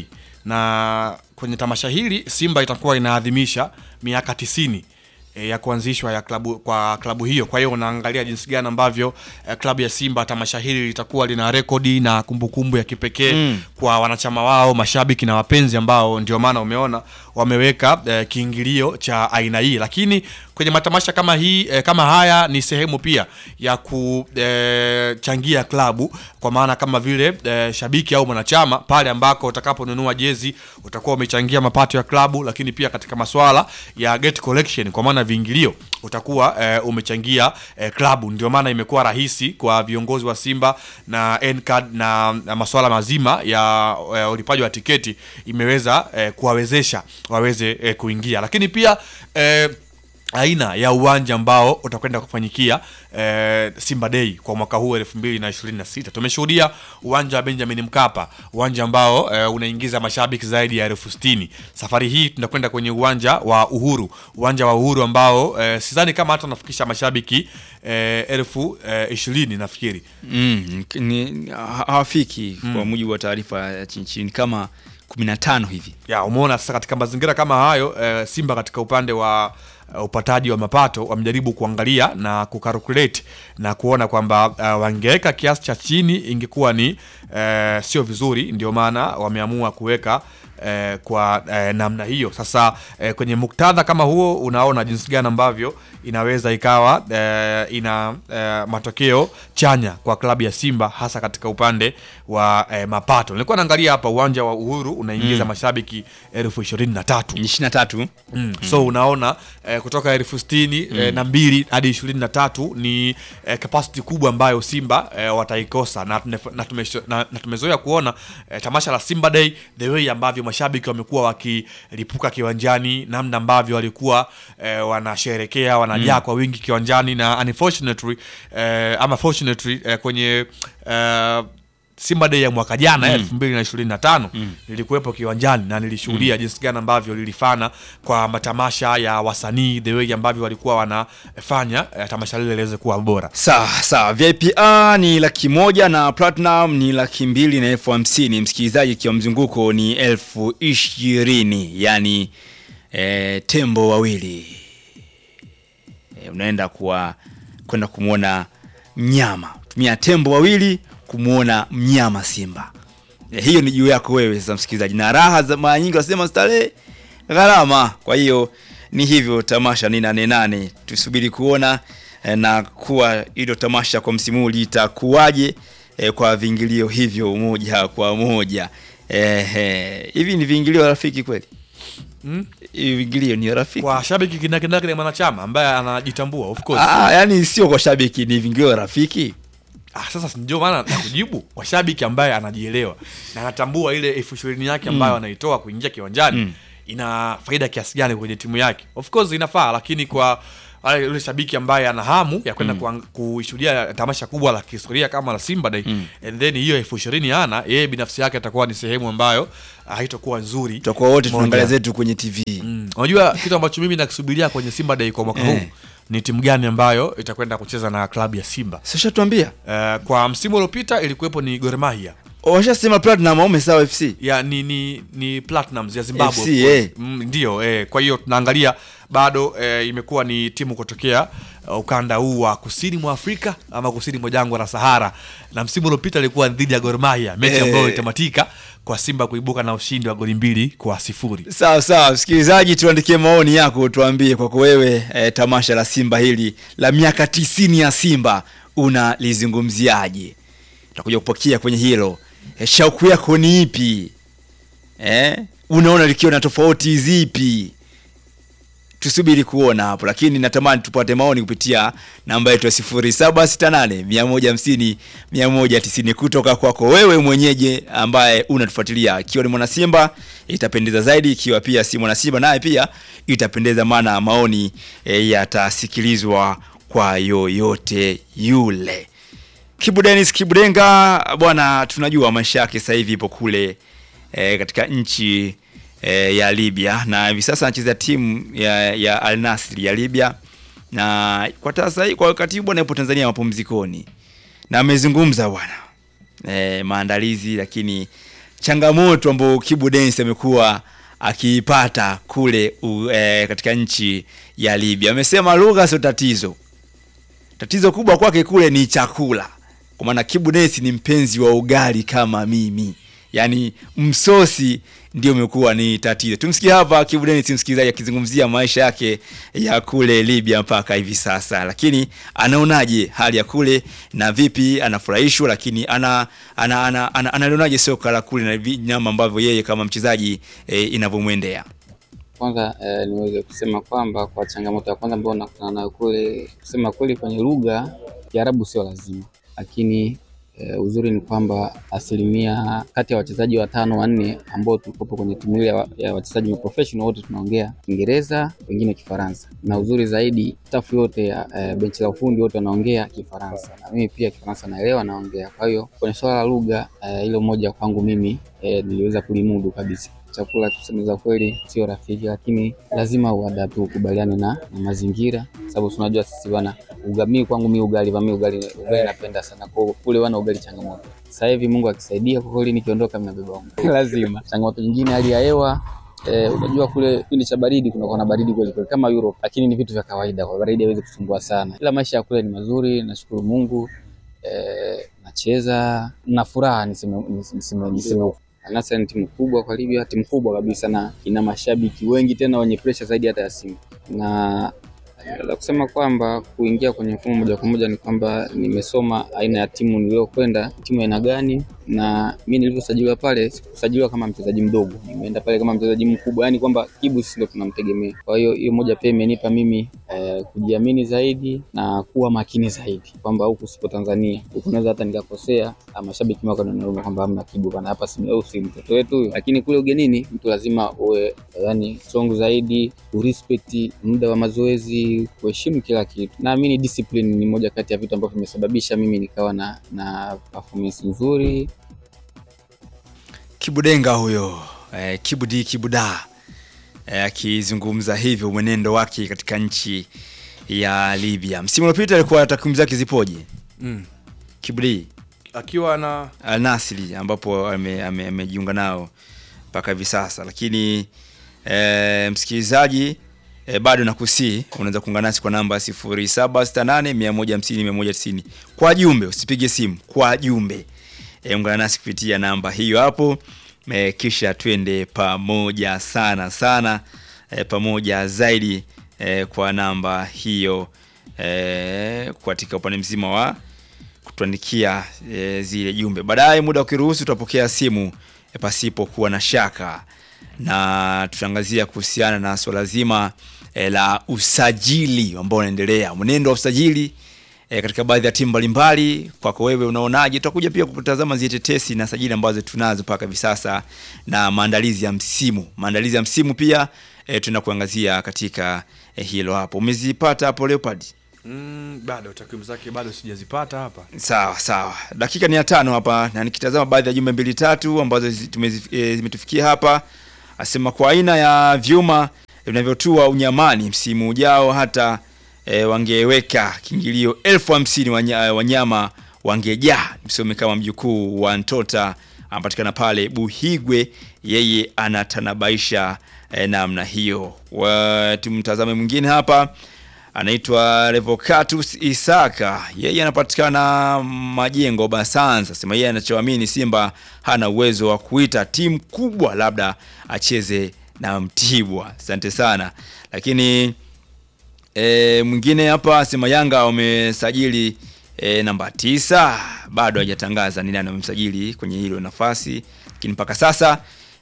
na kwenye tamasha hili Simba itakuwa inaadhimisha miaka tisini e, ya kuanzishwa ya klabu kwa klabu hiyo. Kwa hiyo unaangalia jinsi gani ambavyo e, klabu ya Simba tamasha hili litakuwa lina rekodi na kumbukumbu ya kipekee Mm. kwa wanachama wao, mashabiki na wapenzi ambao ndio maana umeona wameweka e, kiingilio cha aina hii, lakini kwenye matamasha kama hii e, kama haya ni sehemu pia ya kuchangia klabu kwa maana kama vile e, shabiki au mwanachama pale ambako utakaponunua jezi utakuwa umechangia mapato ya klabu, lakini pia katika maswala ya gate collection kwa maana viingilio utakuwa e, umechangia e, klabu. Ndio maana imekuwa rahisi kwa viongozi wa Simba na NCAD na, na maswala mazima ya e, ulipaji wa tiketi imeweza e, kuwawezesha waweze e, kuingia, lakini pia e, aina ya uwanja ambao utakwenda kufanyikia eh, Simba Day kwa mwaka huu 2026. Tumeshuhudia uwanja wa Benjamin Mkapa, uwanja ambao eh, unaingiza mashabiki zaidi ya elfu sitini. Safari hii tunakwenda kwenye uwanja wa Uhuru, uwanja wa Uhuru ambao eh, sidhani kama hata unafikisha mashabiki eh, elfu eh, ishirini nafikiri mm, ni ha- hawafiki kwa mujibu wa taarifa ya chini chini kama 15 hivi ya umeona sasa katika mazingira kama hayo eh, Simba katika upande wa uh, upataji wa mapato wamejaribu kuangalia na kukalkulate na kuona kwamba uh, wangeweka kiasi cha chini ingekuwa ni uh, sio vizuri, ndio maana wameamua kuweka eh, kwa eh, namna hiyo. Sasa eh, kwenye muktadha kama huo, unaona jinsi gani ambavyo inaweza ikawa eh, ina eh, matokeo chanya kwa klabu ya Simba hasa katika upande wa eh, mapato. Nilikuwa naangalia hapa uwanja wa Uhuru unaingiza Mm. mashabiki elfu ishirini na tatu ishirini na tatu mm. so unaona eh, kutoka elfu sitini eh, Mm. na mbili hadi ishirini na tatu ni eh, capacity kubwa ambayo Simba eh, wataikosa na, tunef- na, tumesho- na, na tumezoea kuona eh, tamasha la Simba Day the way ambavyo mashabiki wamekuwa wakilipuka kiwanjani, namna ambavyo walikuwa eh, wanasherekea wanajaa Mm. kwa wingi kiwanjani na unfortunately eh, ama fortunately eh, kwenye eh, Simba Day ya mwaka jana Mm. elfu mbili na ishirini na tano nilikuwepo kiwanjani na nilishuhudia Mm. jinsi gani ambavyo lilifana kwa matamasha ya wasanii the way ambavyo walikuwa wanafanya eh, tamasha lile liweze kuwa bora. sawa sawa vip a ni laki moja na platinum ni laki mbili na elfu hamsini msikilizaji ikiwa mzunguko ni elfu ishirini yani e, tembo wawili e, unaenda kuwa kwenda kumwona mnyama tumia tembo wawili kumwona mnyama simba e, hiyo ni juu yako wewe sasa msikilizaji na raha za mara nyingi wasema starehe gharama kwa hiyo ni hivyo tamasha ni nane nane tusubiri kuona e, na kuwa hilo tamasha kwa msimu huu litakuwaje e, kwa viingilio hivyo moja kwa moja. Ehe, hivi ni viingilio rafiki kweli? Mm? Hivi viingilio ni rafiki? Kwa shabiki kinakindaki ni mwanachama ambaye anajitambua of course. Ah, yani sio kwa shabiki, ni viingilio rafiki. Ah, sasa si ndio maana nakujibu kwa shabiki ambaye anajielewa na anatambua ile elfu ishirini yake ambayo Mm. anaitoa kuingia kiwanjani Mm. ina faida kiasi gani kwenye timu yake. Of course inafaa, lakini kwa wale yule shabiki ambaye ana hamu ya kwenda Mm. kuang- kushuhudia tamasha kubwa la kihistoria kama la Simba Day and then hiyo elfu ishirini ana yeye binafsi yake atakuwa ni sehemu ambayo haitakuwa nzuri. Tutakuwa wote Moja. tunaangalia zetu kwenye TV. Mm. Unajua kitu ambacho mimi nakisubiria kwenye Simba Day kwa mwaka huu Eh. ni timu gani ambayo itakwenda kucheza na klabu ya Simba. Sasa tuambia. Uh, kwa msimu uliopita ilikuwepo ni Gor Mahia. Washasema Platinum au Sawa FC? Ya ni ni ni Platinums ya Zimbabwe. FC, of course. eh. Mm, ndio eh, kwa hiyo tunaangalia bado eh, imekuwa ni timu kutokea uh, ukanda huu wa kusini mwa Afrika ama kusini mwa jangwa la Sahara, na msimu uliopita ilikuwa dhidi ya Gor Mahia, mechi Eh. ambayo itamatika kwa Simba kuibuka na ushindi wa goli mbili kwa sifuri. Sawa sawa, msikilizaji, tuandikie maoni yako, tuambie kwako wewe e, tamasha la Simba hili la miaka tisini ya Simba unalizungumziaje? Tutakuja kupokea kwenye hilo. E, shauku yako ni ipi? E, unaona likiwa na tofauti zipi? tusubiri kuona hapo, lakini natamani tupate maoni kupitia namba yetu ya 0768 150 190 kutoka kwako wewe mwenyeje ambaye unatufuatilia. Ikiwa ni mwana Simba itapendeza zaidi, ikiwa pia si mwana Simba naye pia itapendeza, maana maoni e, yatasikilizwa kwa yoyote yule. Kibu Dennis Kibudenga bwana, tunajua maisha yake sasa hivi ipo kule e, katika nchi e, ya Libya na hivi sasa anacheza timu ya, ya Al Nassr ya Libya, na kwa sasa kwa wakati huu bwana yupo Tanzania mapumzikoni, na amezungumza bwana e, maandalizi, lakini changamoto ambayo Kibu Dennis amekuwa akiipata kule u, e, katika nchi ya Libya. Amesema lugha sio tatizo, tatizo kubwa kwake kule ni chakula, kwa maana Kibu Dennis ni mpenzi wa ugali kama mimi, yaani msosi ndio umekuwa ni tatizo. Tumsikie hapa Kibu Dennis, msikilizaji, akizungumzia maisha yake ya kule Libya mpaka hivi sasa, lakini anaonaje hali ya kule na vipi anafurahishwa, lakini ana ana ana, ana, analionaje soka la kule na vi- namna ambavyo yeye kama mchezaji e, inavyomwendea. Kwanza eh, niweze kusema kwamba kwa changamoto ya kwanza ambayo nakutana nayo kule, kusema kweli, kwenye lugha Kiarabu sio lazima, lakini eh, uzuri ni kwamba asilimia kati ya wachezaji watano wanne ambao tulikopo kwenye timu ile ya wa- ya wachezaji wa professional wote tunaongea Kiingereza, wengine Kifaransa, na uzuri zaidi staff yote ya eh, benchi la ufundi wote wanaongea Kifaransa, na mimi pia Kifaransa naelewa, naongea. Kwa hiyo kwenye swala la lugha eh, hilo moja kwangu mimi eh, niliweza kulimudu kabisa chakula tuseme za kweli sio rafiki, lakini lazima uadapt ukubaliane na, na mazingira, sababu tunajua sisi bwana ugamii kwangu mi ugali vami ugali ugali napenda sana kwa kule wana ugali changamoto. Sasa hivi Mungu akisaidia kwa kweli nikiondoka mimi nabeba unga lazima. Changamoto nyingine hali ya hewa Eh, unajua kule kipindi cha baridi kunakuwa na baridi kweli kweli kama Europe, lakini ni vitu vya kawaida, kwa baridi haiwezi kusumbua sana, ila maisha ya kule ni mazuri, nashukuru Mungu. Eh, nacheza na furaha, niseme niseme niseme Al-Nassr ni timu kubwa kwa Libya, timu kubwa kabisa na ina mashabiki wengi tena wenye pressure zaidi hata ya Simba. Na la kusema kwamba kuingia kwenye mfumo moja kwa moja ni kwamba nimesoma aina ya timu niliyokwenda, timu aina gani, na mimi nilivyosajiliwa pale sikusajiliwa kama mchezaji mdogo, nimeenda pale kama mchezaji mkubwa, yani kwamba Kibu sisi ndio tunamtegemea. Kwa hiyo hiyo moja pia imenipa mimi eh, kujiamini zaidi na kuwa makini zaidi kwamba huku sipo Tanzania, huku naweza hata nikakosea, ah, mashabiki wako wananiona kwamba hamna Kibu bana, hapa si au si mtoto wetu huyu. Lakini kule ugenini mtu lazima uwe yani strong zaidi, urespect muda wa mazoezi, kuheshimu kila kitu. Naamini discipline ni moja kati ya vitu ambavyo vimesababisha mimi nikawa na na performance nzuri Kibudenga huyo eh, Kibudi Kibuda eh, akizungumza hivyo mwenendo wake katika nchi ya Libya. Msimu uliopita alikuwa takwimu zake zipoje? Mm. Kibudi Akiwa na Al Nassr ambapo amejiunga ame, amejiunga nao mpaka hivi sasa, lakini e, msikilizaji e, bado nakusii unaweza kuungana nasi kwa namba 0768 150 190 kwa jumbe, usipige simu, kwa jumbe e, ungana nasi kupitia namba hiyo hapo e, kisha twende pamoja sana sana e, pamoja zaidi e, kwa namba hiyo e, katika upande mzima wa kutuandikia e, zile jumbe. Baadaye muda ukiruhusu, tutapokea simu e, pasipo kuwa na shaka, na tutaangazia kuhusiana na swala zima e, la usajili ambao unaendelea, mwenendo wa usajili e, katika baadhi ya timu mbalimbali. Kwako wewe unaonaje? Tutakuja pia kutazama zile tetesi na sajili ambazo tunazo mpaka hivi sasa na maandalizi ya msimu. Maandalizi ya msimu pia e, tuna kuangazia katika e, hilo hapo. Umezipata hapo Leopard? Mm, bado takwimu zake bado sijazipata hapa. Sawa sawa, dakika ni ya tano hapa, na nikitazama baadhi ya jumbe mbili tatu ambazo zi- tumezi- eh, zimetufikia hapa, asema kwa aina ya vyuma vinavyotua unyamani msimu ujao hata e, wangeweka kiingilio elfu hamsini wanya, wanyama wangejaa. Msome kama mjukuu wa Ntota anapatikana pale Buhigwe, yeye anatanabaisha e, namna hiyo. Wa- Tumtazame mwingine hapa anaitwa Revocatus Isaka, yeye anapatikana Majengo Basanza. Sema yeye anachoamini Simba hana uwezo wa kuita timu kubwa, labda acheze na Mtibwa. Asante sana. Lakini e, mwingine hapa asema Yanga wamesajili e, namba tisa, bado hajatangaza ni nani wamemsajili kwenye hilo nafasi, lakini mpaka sasa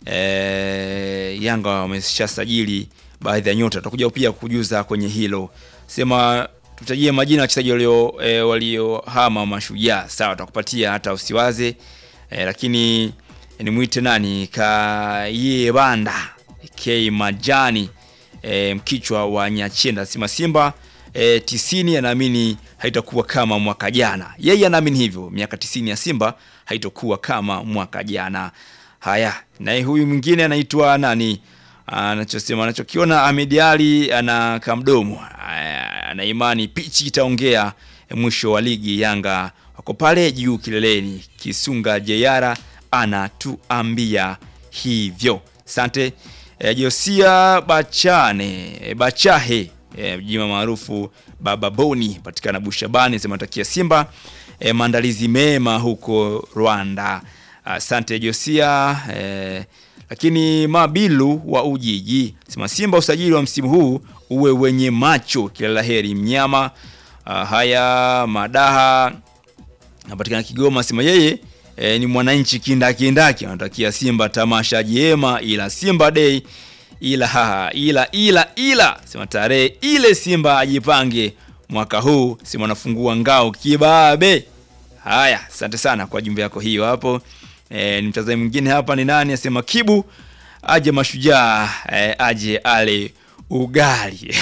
e, Yanga wameshasajili baadhi ya nyota. Tutakuja pia kujuza kwenye hilo. Sema tutajie majina ya wachezaji walio e, waliohama mashujaa. Sawa, tutakupatia hata usiwaze e, lakini nimwite nani Kayebanda K Majani e, mkichwa wa Nyachenda sema Simba e, tisini anaamini haitakuwa kama mwaka jana. Yeye anaamini hivyo, miaka tisini ya Simba haitokuwa kama mwaka jana. Haya, naye huyu mwingine anaitwa nani? Anachosema anachokiona Ahmed Ali ana kamdomo, Aya, ana imani pichi itaongea mwisho wa ligi. Yanga wako pale juu kileleni. Kisunga Jeyara anatuambia hivyo. Asante e, Josia Bachane e, Bachahe e, jina maarufu Baba Boni patikana Bushabani, sema takia Simba e, maandalizi mema huko Rwanda. Asante Josia e, lakini Mabilu wa Ujiji sema Simba usajili wa msimu huu uwe wenye macho, kila laheri mnyama. Ah, haya Madaha napatikana Kigoma, sema yeye e, ni mwananchi kindakindaki, anatakia Simba tamasha jema, ila Simba Day ila haha, ila ila ila sema tarehe ile Simba ajipange mwaka huu, sema anafungua ngao kibabe. Haya, asante sana kwa jumbe yako hiyo hapo. E, ni mtazamaji mwingine hapa ni nani? Asema Kibu aje mashujaa e, aje ale ugali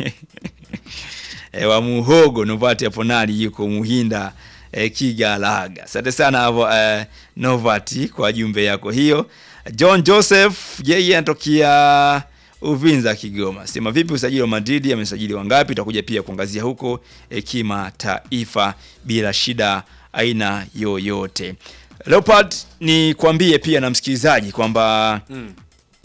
e, wa muhogo Novati hapo nani yuko Muhinda e, Kigalaga. Asante sana hapo e, Novati kwa jumbe yako hiyo. John Joseph yeye anatokea Uvinza Kigoma. Sema vipi usajili wa Madrid amesajili wangapi? Tutakuja pia kuangazia huko e, kimataifa bila shida aina yoyote. Leopard ni kuambie pia na msikilizaji kwamba Mm.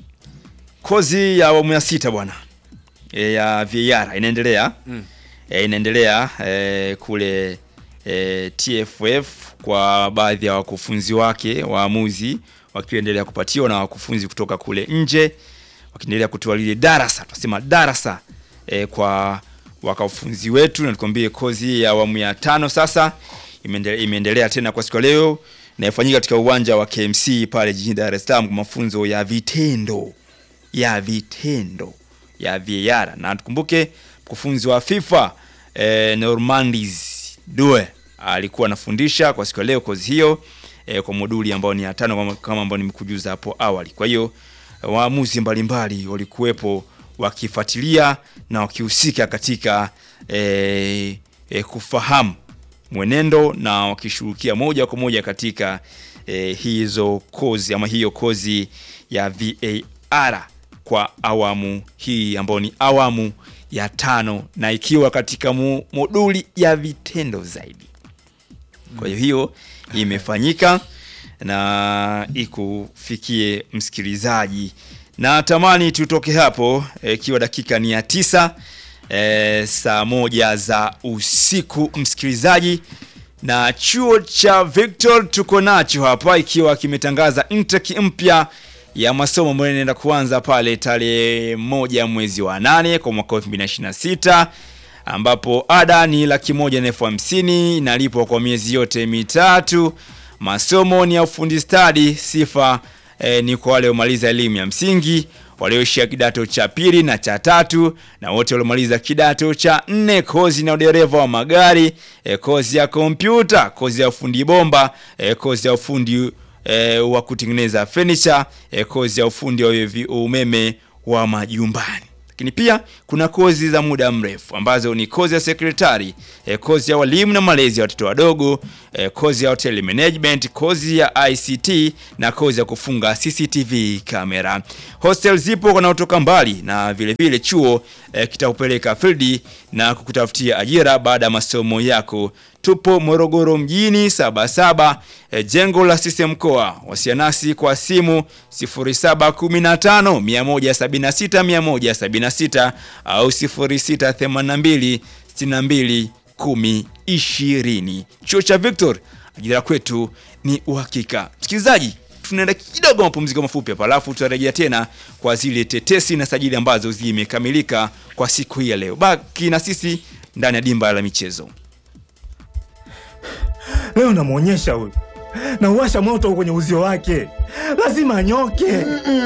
kozi ya awamu ya sita bwana e, ya VAR inaendelea Mm. e, inaendelea e, kule e, TFF kwa baadhi ya wakufunzi wake waamuzi wakiendelea kupatiwa na wakufunzi kutoka kule nje wakiendelea kutoa lile darasa tunasema darasa e, kwa wakafunzi wetu na nikwambie kozi ya awamu ya tano sasa imeendelea, imeendelea tena kwa siku ya leo na ifanyika katika uwanja wa KMC pale jijini Dar es Salaam kwa mafunzo ya vitendo ya vitendo ya VAR na tukumbuke mkufunzi wa FIFA eh, Normandis Due alikuwa anafundisha kwa siku ya leo kozi hiyo eh, kwa moduli ambayo ni ya tano kama, kama ambayo nimekujuza hapo awali. Kwa hiyo eh, waamuzi mbalimbali walikuwepo wakifuatilia na wakihusika katika eh, eh, kufahamu mwenendo na wakishughulikia moja kwa moja katika eh, hizo kozi ama hiyo kozi ya VAR kwa awamu hii ambayo ni awamu ya tano na ikiwa katika mu, moduli ya vitendo zaidi. Kwa hiyo hiyo imefanyika na ikufikie msikilizaji, na tamani tutoke hapo eh, ikiwa dakika ni ya tisa e, saa moja za usiku msikilizaji, na chuo cha Victor tuko nacho hapa ikiwa kimetangaza intake mpya ya masomo ambayo inaenda kuanza pale tarehe moja mwezi wa nane kwa mwaka 2026 ambapo ada ni laki moja na elfu hamsini inalipwa kwa miezi yote mitatu. Masomo ni ya ufundi stadi. Sifa eh, ni kwa wale waliomaliza elimu ya msingi walioishia kidato cha pili na cha tatu na wote waliomaliza kidato cha nne. Kozi na udereva wa magari e, kozi ya kompyuta, kozi ya ufundi bomba e, kozi ya ufundi e, wa kutengeneza furniture e, kozi ya ufundi wa vi- umeme wa majumbani lakini pia kuna kozi za muda mrefu ambazo ni kozi ya sekretari e, kozi ya walimu na malezi ya watoto wadogo e, kozi ya hotel management kozi ya ict na kozi ya kufunga cctv kamera hostel zipo wanaotoka mbali na vile vile chuo e, kitakupeleka field na kukutafutia ajira baada ya masomo yako tupo morogoro mjini sabasaba e, jengo la sisi mkoa wasianasi kwa simu 0715 176 176 au 0682 62 10 20 chuo cha victor ajira kwetu ni uhakika msikilizaji tunaenda kidogo mapumziko mafupi hapa alafu tutarejea tena kwa zile tetesi na sajili ambazo zimekamilika kwa siku hii ya leo baki na sisi ndani ya dimba la michezo leo namwonyesha huyu nauwasha moto kwenye uzio wake lazima anyoke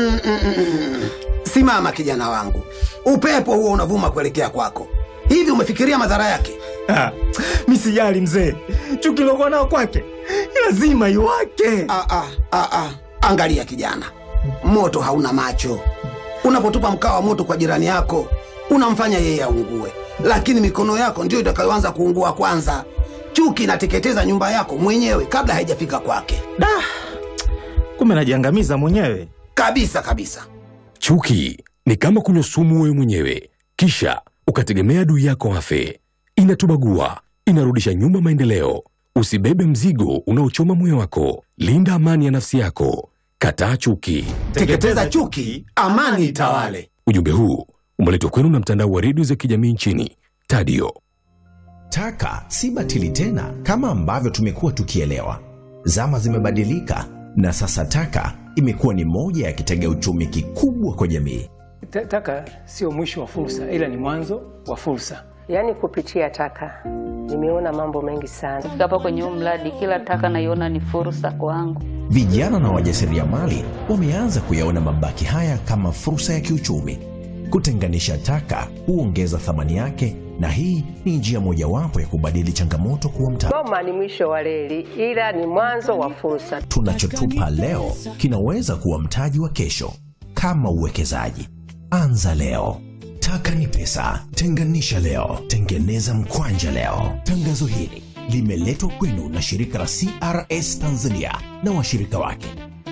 Simama kijana wangu, upepo huo unavuma kuelekea kwako. Hivi umefikiria madhara yake? Ah, mi sijali mzee chuki lokuwa nao kwake lazima iwake ah, ah, ah, ah. Angalia kijana, moto hauna macho. Unapotupa mkaa wa moto kwa jirani yako, unamfanya yeye aungue, lakini mikono yako ndiyo itakayoanza kuungua kwanza. Chuki inateketeza nyumba yako mwenyewe kabla haijafika kwake. Da, kumbe najiangamiza mwenyewe kabisa kabisa. Chuki ni kama kunywa sumu wewe mwenyewe, kisha ukategemea adui yako afe. Inatubagua, inarudisha nyuma maendeleo. Usibebe mzigo unaochoma moyo wako. Linda amani ya nafsi yako. Kataa chuki. Teketeza chuki, amani itawale. Ujumbe huu umeletwa kwenu na mtandao wa redio za kijamii nchini Tadio. Taka si batili tena kama ambavyo tumekuwa tukielewa. Zama zimebadilika na sasa taka imekuwa ni moja ya kitega uchumi kikubwa kwa jamii. Ta- Taka sio mwisho wa fursa, ila ni mwanzo wa fursa. Yaani kupitia taka nimeona mambo mengi sana. Kufika hapa kwenye huu mradi, kila taka naiona ni fursa kwangu. Vijana na wajasiriamali wameanza kuyaona mabaki haya kama fursa ya kiuchumi. Kutenganisha taka huongeza thamani yake, na hii ni njia mojawapo ya kubadili changamoto kuwa mtaji. Goma ni mwisho wa reli, ila ni mwanzo wa fursa. Tunachotupa leo kinaweza kuwa mtaji wa kesho. Kama uwekezaji, anza leo. Taka ni pesa, tenganisha leo, tengeneza mkwanja leo. Tangazo hili limeletwa kwenu na shirika la CRS Tanzania na washirika wake.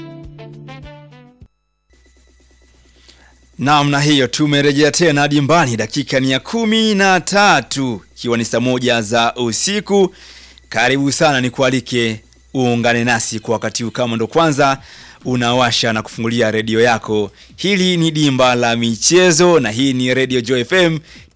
namna hiyo tumerejea tena dimbani dakika ni ya kumi na tatu ikiwa ni saa moja za usiku karibu sana nikualike uungane nasi kwa wakati huu kama ndo kwanza unawasha na kufungulia redio yako hili ni dimba la michezo na hii ni redio jo fm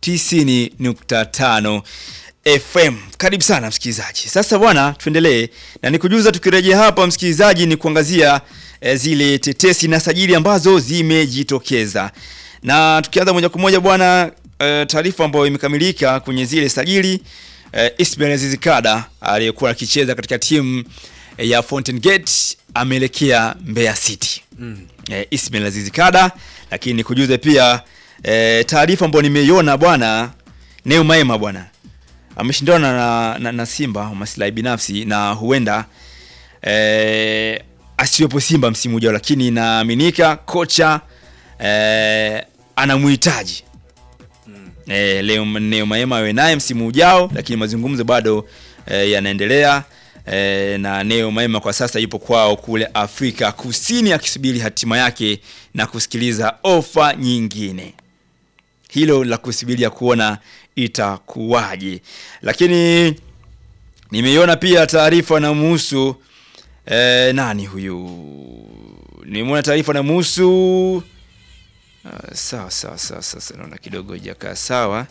90.5 fm karibu sana msikilizaji sasa bwana tuendelee na nikujuza tukirejea hapa msikilizaji ni kuangazia e, zile tetesi na sajili ambazo zimejitokeza na tukianza moja kwa moja bwana e, taarifa ambayo imekamilika kwenye zile sajili e, Ismail Aziz Kada aliyekuwa akicheza katika timu e, ya Fountain Gate ameelekea Mbeya City Mm. e, Ismail Aziz Kada lakini nikujuze pia e, taarifa ambayo nimeiona bwana Neo Maema bwana ameshindana na, na, na Simba kwa maslahi binafsi na huenda eh, asiwepo Simba msimu ujao, lakini inaaminika kocha eh, anamuhitaji eh, leo Neo Maema awe naye msimu ujao, lakini mazungumzo bado eh, yanaendelea eh, na Neo Maema kwa sasa yupo kwao kule Afrika Kusini akisubiri hatima yake na kusikiliza ofa nyingine hilo la kusubiria kuona itakuwaje lakini nimeiona pia taarifa na muhusu eh, nani huyu nimeona taarifa na muhusu uh, sawa sawa sawa sasa naona kidogo ijakaa sawa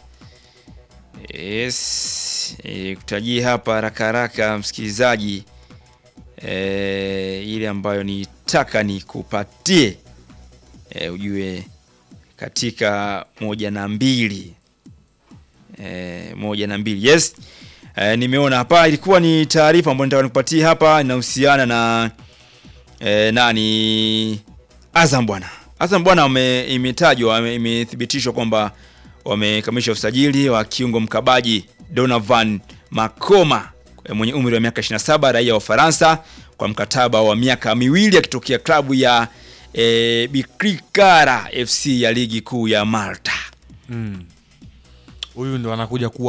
yes e, kutajii hapa haraka haraka msikilizaji e, ile ambayo nitaka nikupatie e, ujue katika moja na mbili eh, moja na mbili yes eh, nimeona hapa ilikuwa ni taarifa ambayo nitaka nikupatie hapa inahusiana na eh, nani Azam bwana Azam bwana wame- imetajwa wame- imethibitishwa kwamba wamekamilisha usajili wa kiungo mkabaji Donovan Makoma eh, mwenye umri wa miaka 27 raia wa Ufaransa kwa mkataba wa miaka miwili akitokea klabu ya e, Bikrikara FC ya ligi kuu ya Malta. Mm. Huyu ndo anakuja kuwa